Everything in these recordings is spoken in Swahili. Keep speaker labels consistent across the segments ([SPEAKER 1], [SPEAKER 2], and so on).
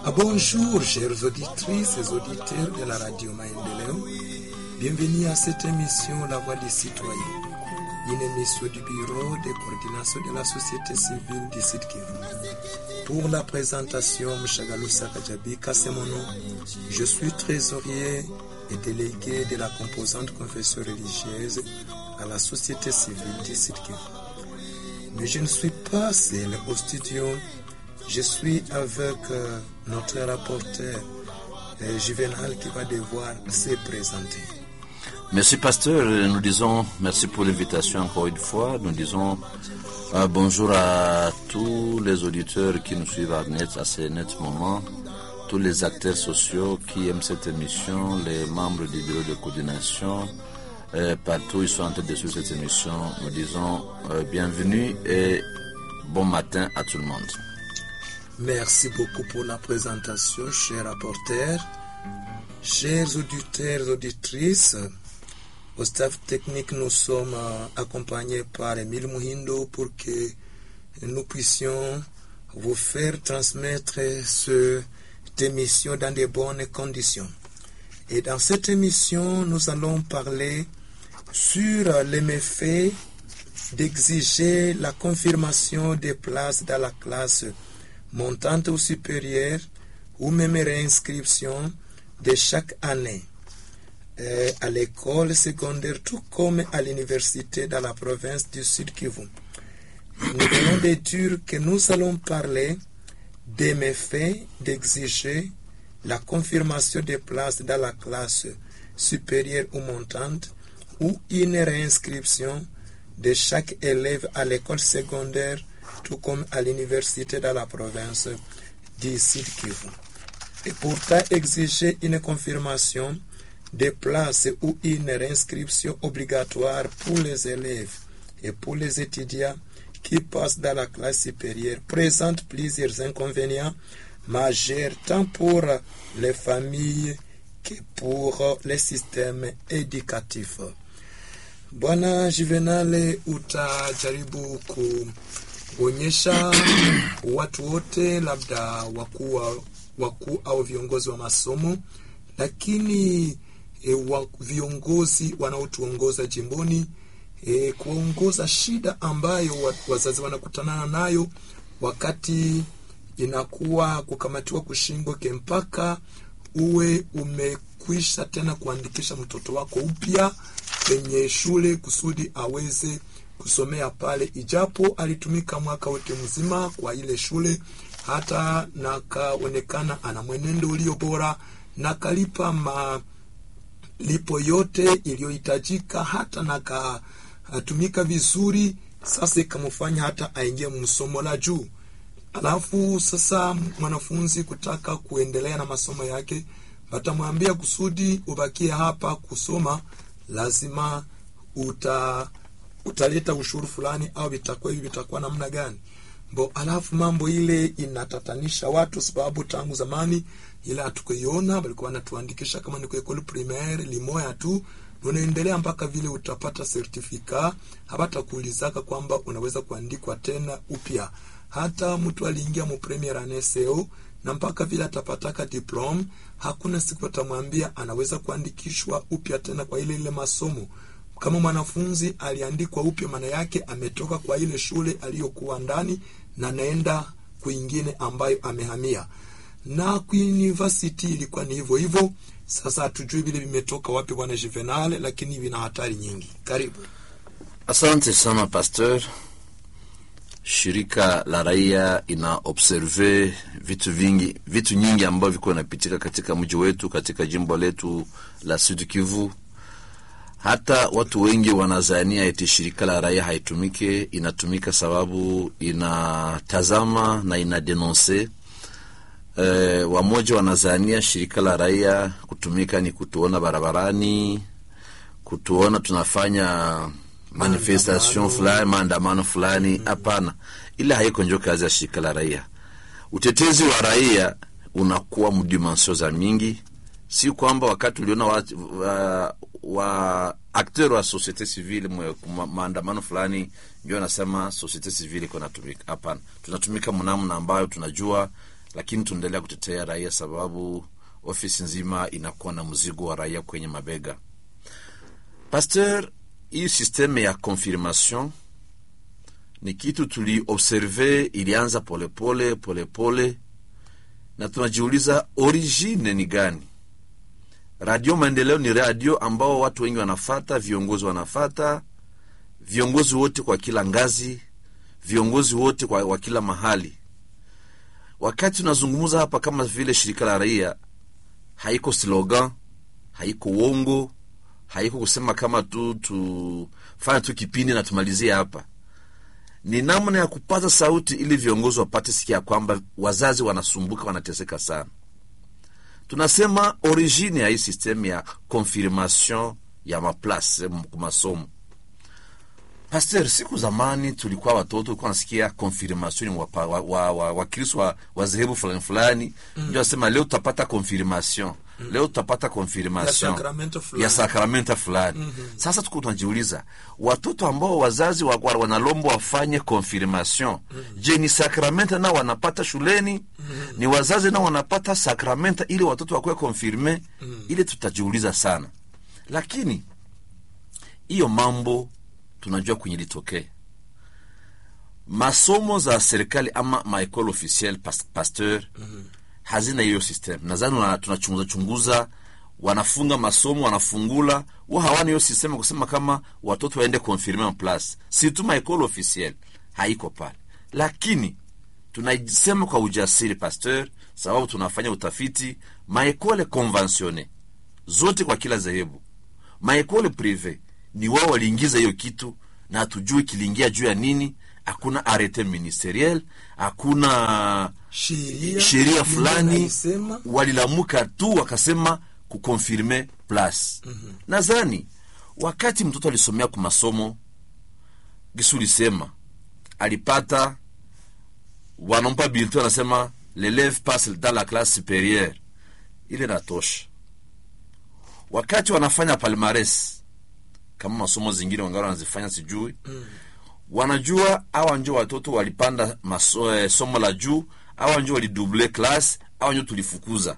[SPEAKER 1] Bonjour, chères auditrices et auditeurs de la radio Maendeleo. Bienvenue à cette émission La Voix des Citoyens, une émission du Bureau de coordination de la société civile du Sud Kivu. Pour la présentation, Mchagalusa Kajabika, c'est mon nom. Je suis trésorier et délégué de la composante confession religieuse à la société civile du Sud Kivu. Mais je ne suis pas seul au studio. Je suis avec euh, notre rapporteur euh, Juvenal qui va devoir se présenter.
[SPEAKER 2] Merci pasteur, nous disons merci pour l'invitation encore une fois. Nous disons euh, bonjour à tous les auditeurs qui nous suivent à, net, à ce net moment, tous les acteurs sociaux qui aiment cette émission, les membres du bureau de coordination, euh, partout ils sont en train de suivre cette émission. Nous disons euh, bienvenue et bon matin à tout le monde.
[SPEAKER 1] Merci beaucoup pour la présentation, cher rapporteur. Chers auditeurs et auditrices, au staff technique, nous sommes euh, accompagnés par Emile Muhindo pour que nous puissions vous faire transmettre cette émission dans de bonnes conditions. Et dans cette émission, nous allons parler sur les méfaits d'exiger la confirmation des places dans la classe montante ou supérieure ou même réinscription de chaque année euh, à l'école secondaire tout comme à l'université dans la province du Sud Kivu. Nous venons de dire que nous allons parler des méfaits d'exiger la confirmation des places dans la classe supérieure ou montante ou une réinscription de chaque élève à l'école secondaire tout comme à l'université dans la province du Sud Kivu. Et pourtant exiger une confirmation des places ou une réinscription obligatoire pour les élèves et pour les étudiants qui passent dans la classe supérieure présente plusieurs inconvénients majeurs tant pour les familles que pour les systèmes éducatifs. Bwana Juvenale, utajaribu kuonyesha watu wote, labda wakuu wakuu au viongozi wa masomo, lakini e, wa, viongozi wanaotuongoza jimboni e, kuongoza shida ambayo wa, wazazi wanakutana nayo wakati inakuwa kukamatiwa kushingwe mpaka uwe umekwisha tena kuandikisha mtoto wako upya kwenye shule kusudi aweze kusomea pale, ijapo alitumika mwaka wote mzima kwa ile shule, hata nakaonekana ana mwenendo ulio bora na kalipa malipo yote iliyohitajika, hata nakatumika vizuri. Sasa ikamfanya hata aingie msomo la juu, alafu sasa mwanafunzi kutaka kuendelea na masomo yake, watamwambia kusudi ubakie hapa kusoma, lazima uta utaleta ushuru fulani au vitakuwa hivi vitakuwa namna gani bo alafu mambo ile inatatanisha watu sababu tangu zamani ile hatukuiona walikuwa wanatuandikisha kama ni kuekole primaire limoya tu unaendelea mpaka vile utapata sertifika hawatakuulizaka kwamba unaweza kuandikwa tena upya hata mtu aliingia mu premier aneseo na mpaka vile atapataka diplom hakuna siku atamwambia anaweza kuandikishwa upya tena kwa ile ile masomo kama mwanafunzi aliandikwa upya, maana yake ametoka kwa ile shule aliyokuwa ndani na naenda kwingine ambayo amehamia. Na kwa university ilikuwa ni hivyo hivyo. Sasa hatujui vile vimetoka wapi, bwana Juvenal, lakini vina hatari nyingi. Karibu.
[SPEAKER 2] Asante sana pasteur. Shirika la raia ina observe vitu vingi, vitu nyingi ambavyo viko vinapitika katika mji wetu, katika jimbo letu la Sud Kivu hata watu wengi wanazania eti shirika la raia haitumike. Inatumika sababu inatazama na inadenonse. E, wamoja wanazania shirika la raia kutumika ni kutuona barabarani, kutuona tunafanya manifestation fulani, maandamano fulani. Hapana, ile haiko njo kazi ya shirika la raia. Utetezi wa raia unakuwa mdimansio za mingi si kwamba wakati uliona wa, wa, wa akteur wa societe civile ma, maandamano fulani ndio anasema societe civile iko natumika. Hapana, tunatumika mnamna ambayo tunajua lakini tunaendelea kutetea raia sababu ofisi nzima inakuwa na mzigo wa raia kwenye mabega. Pasteur, hii sisteme ya confirmation ni kitu tuliobserve, ilianza polepole polepole pole, na tunajiuliza origine ni gani? Radio Maendeleo ni radio ambao watu wengi wanafata, viongozi wanafata, viongozi wote kwa kila ngazi, viongozi wote kwa, wa kila mahali. Wakati tunazungumza hapa kama vile shirika la raia, haiko slogan, haiko uongo, haiko kusema kama tu tufanya tu kipindi na tumalizie hapa. Ni namna ya kupata sauti ili viongozi wapate sikia kwamba wazazi wanasumbuka, wanateseka sana. Tunasema origine ya hii systeme ya confirmation ya maplace masomo. Pasteur, siku zamani tulikuwa watoto tulikuwa nasikia confirmation wa wa wa, wa, wa, wa, wa dhehebu fulani fulani mm. ndio asema leo tutapata confirmation mm. leo tutapata confirmation
[SPEAKER 1] Ya sakramento fulani.
[SPEAKER 2] ya sakramenta fulani mm-hmm. Sasa tuko tunajiuliza watoto ambao wazazi wa, wa, wanalombo wafanye confirmation mm-hmm. Je, ni sakramenta nao wanapata shuleni mm-hmm. ni wazazi nao wanapata sakramenta ili watoto wakuwe konfirme mm-hmm. ili tutajiuliza sana, lakini hiyo mambo tunajua kwenye litokee masomo za serikali ama maekole officiel pas, pasteur mm-hmm. hazina hiyo system. Nadhani wana- tunachunguza chunguza, wanafunga masomo wanafungula, wa hawana hiyo system ya kusema kama watoto waende confirme en place, si tu maekole officiel haiko pale, lakini tunaisema kwa ujasiri pasteur, sababu tunafanya utafiti maekole conventionne zote kwa kila dhehebu maekole prive ni wao waliingiza hiyo kitu na hatujui kiliingia juu ya nini. Hakuna arete ministeriel, hakuna
[SPEAKER 1] sheria
[SPEAKER 2] sheria
[SPEAKER 1] Mungu
[SPEAKER 2] fulani,
[SPEAKER 1] anaisema.
[SPEAKER 2] walilamuka tu wakasema kukonfirme plus. mm-hmm. Nadhani wakati mtoto alisomea ku masomo gisu lisema alipata wanampa bulletin, anasema l'eleve passe dans la classe supérieure, ile natosha wakati wanafanya palmares kama masomo zingine wangali wanazifanya sijui mm. wanajua awa njo watoto walipanda maso, eh, somo la juu awa njo walidouble class awa njo tulifukuza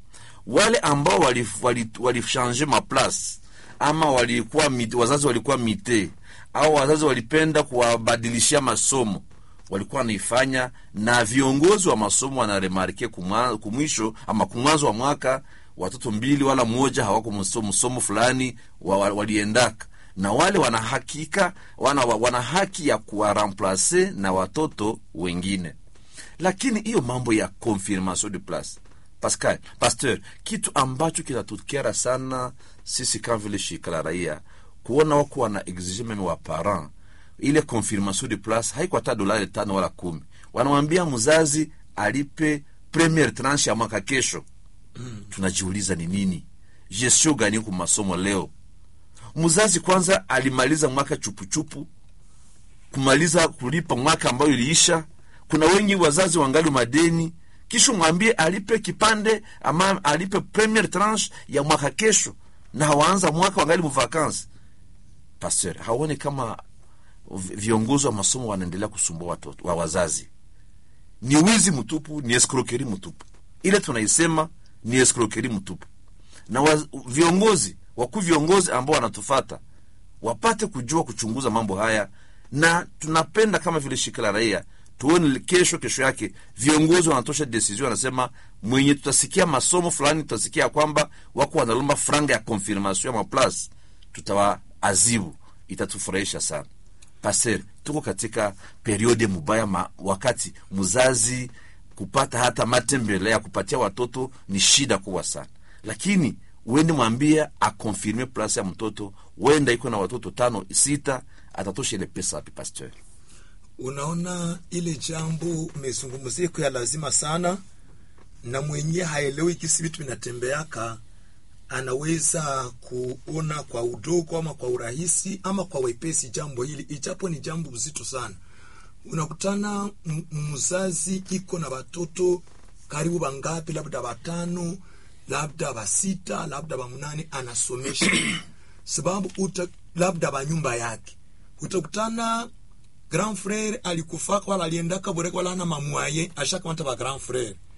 [SPEAKER 2] wale ambao walishanje wali, wali wali maplace ama walikuwa mite, wazazi walikuwa mite au wazazi walipenda kuwabadilishia masomo walikuwa wanaifanya na viongozi wa masomo wanaremarke kumwa- kumwisho ama kumwanzo wa mwaka watoto mbili wala mmoja hawako msomo, msomo fulani wa, wa, waliendaka na wale wana hakika wana, wana haki ya kuwaramplace na watoto wengine lakini hiyo mambo ya confirmation de place Pascal, Pasteur, kitu ambacho kinatukera sana sisi kama vile shirika la raia kuona wako wana exige meme wa parent ile confirmation de place haiko hata dolari tano wala kumi. Wanamwambia mzazi alipe premiere tranche ya mwaka kesho. Mm. Tunajiuliza ni nini gestion gani ku masomo leo? Mzazi kwanza alimaliza mwaka chupuchupu kumaliza kulipa mwaka ambayo iliisha. Kuna wengi wazazi wangali madeni, kisha mwambie alipe kipande ama alipe premiere tranche ya mwaka kesho, na hawaanza mwaka wangali muvakansi. Pasteur, haone kama vi- viongozi wa masomo wanaendelea kusumbua watoto wa wazazi? Ni wizi mtupu, ni escroquerie mtupu. Ile tunaisema ni escroquerie mtupu, na wa, viongozi wakuu viongozi ambao wanatufata wapate kujua kuchunguza mambo haya, na tunapenda kama vile shirika la raia tuone kesho kesho yake viongozi wanatosha decision, wanasema mwenye tutasikia masomo fulani, tutasikia kwamba wako wanalomba franga ya confirmation ya maplace, tutawaazibu. Itatufurahisha sana. Pastor, tuko katika periode mubaya ma, wakati mzazi kupata hata matembele ya kupatia watoto ni shida kubwa sana, lakini uende mwambie akonfirme plasi ya mtoto, wenda iko na watoto tano sita, atatosha ile pesa wapi? Pasteur,
[SPEAKER 1] Unaona, ile jambo umezungumzia iko ya lazima sana, na mwenye haelewi kisi vitu vinatembeaka anaweza kuona kwa udogo ama kwa urahisi ama kwa wepesi jambo hili, ijapo ni jambo uzito sana. Unakutana m- mzazi iko na watoto karibu bangapi, labda watano, labda basita, labda bamunane, anasomesha sababu uta, labda banyumba yake utakutana grand frere alikufaka wala aliendaka boreka wala ana mamwaye ashakamata ba grand frere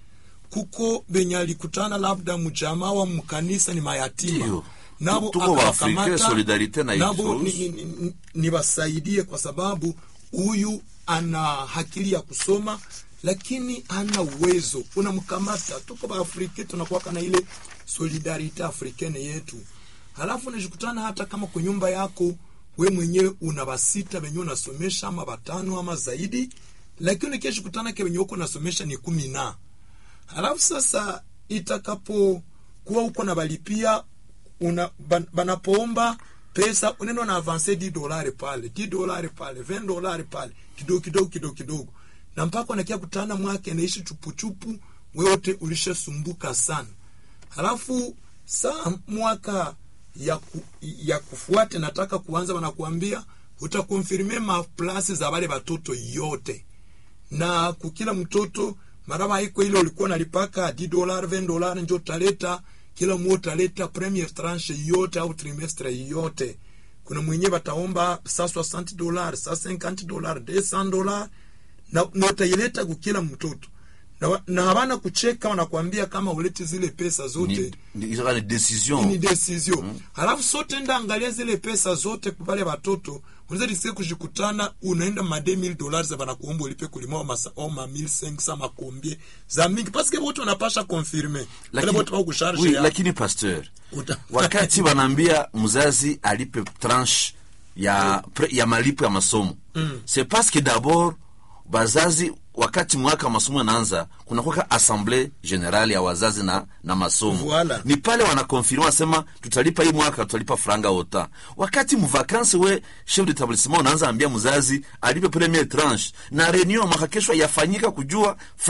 [SPEAKER 1] kuko benye alikutana labda mjamaa wa mkanisa ni mayatima
[SPEAKER 2] Ndiyo.
[SPEAKER 1] nabo
[SPEAKER 2] Tuko Waafrika,
[SPEAKER 1] akawakamata,
[SPEAKER 2] solidarite na
[SPEAKER 1] nabo
[SPEAKER 2] Yesu.
[SPEAKER 1] ni- ni- ni- niwasaidie kwa sababu huyu ana akili ya kusoma lakini hana uwezo unamkamata tuko baafrika tunakuwaka na ile solidarite africaine yetu halafu unajikutana hata kama kwa nyumba yako we mwenyewe una basita wenye unasomesha ama batano ama zaidi lakini ukishikutana ke wenye uko unasomesha ni kumi na halafu sasa itakapo kuwa uko na balipia una ban, banapoomba pesa unaenda na avance 10 dolari pale 10 dolari pale 20 dolari pale kidogo kidogo kidogo kidogo na mpaka unakia kutana mwake naishi chupuchupu wewote ulishasumbuka sana halafu saa mwaka ya, ku, ya kufuate nataka kuanza wanakuambia utakonfirme maplasi za wale watoto yote na kukila mtoto maraba haiko ile ulikuwa nalipaka 10 dolar 20 dolar njo utaleta kila mmoja utaleta premier tranche yote au trimestre yote kuna mwenye bataomba sa 60 dolar sa 50 dolar 200 dolar na, na utaileta kukila mtoto na, wa- na habana kucheka wanakuambia kama ulete zile pesa zote
[SPEAKER 2] ni, ni, ni, ni decision
[SPEAKER 1] ni decision halafu sote enda angalia zile pesa zote pale watoto unaweza disikia kujikutana unaenda ma 2000 dollars za banakuomba ulipe kulima masa oma 1500 makombie za mingi parce que wote wanapasha confirmer wale wote wao kusharge
[SPEAKER 2] oui,
[SPEAKER 1] ya
[SPEAKER 2] lakini pasteur
[SPEAKER 1] Uta-
[SPEAKER 2] wakati wanaambia mzazi alipe tranche ya, pre, ya malipo ya masomo mm. c'est parce que d'abord bazazi wakati mwaka wa masomo anaanza kunakwaka assemble generale ya wazazi na, na masomo
[SPEAKER 1] Voilà.
[SPEAKER 2] ni pale wanakonfirma wasema tutalipa hii mwaka tutalipa franga ota wakati mvakansi we chef d'établissement unaanza ambia mzazi alipe premier tranche na reunion mwaka kesho yafanyika kujua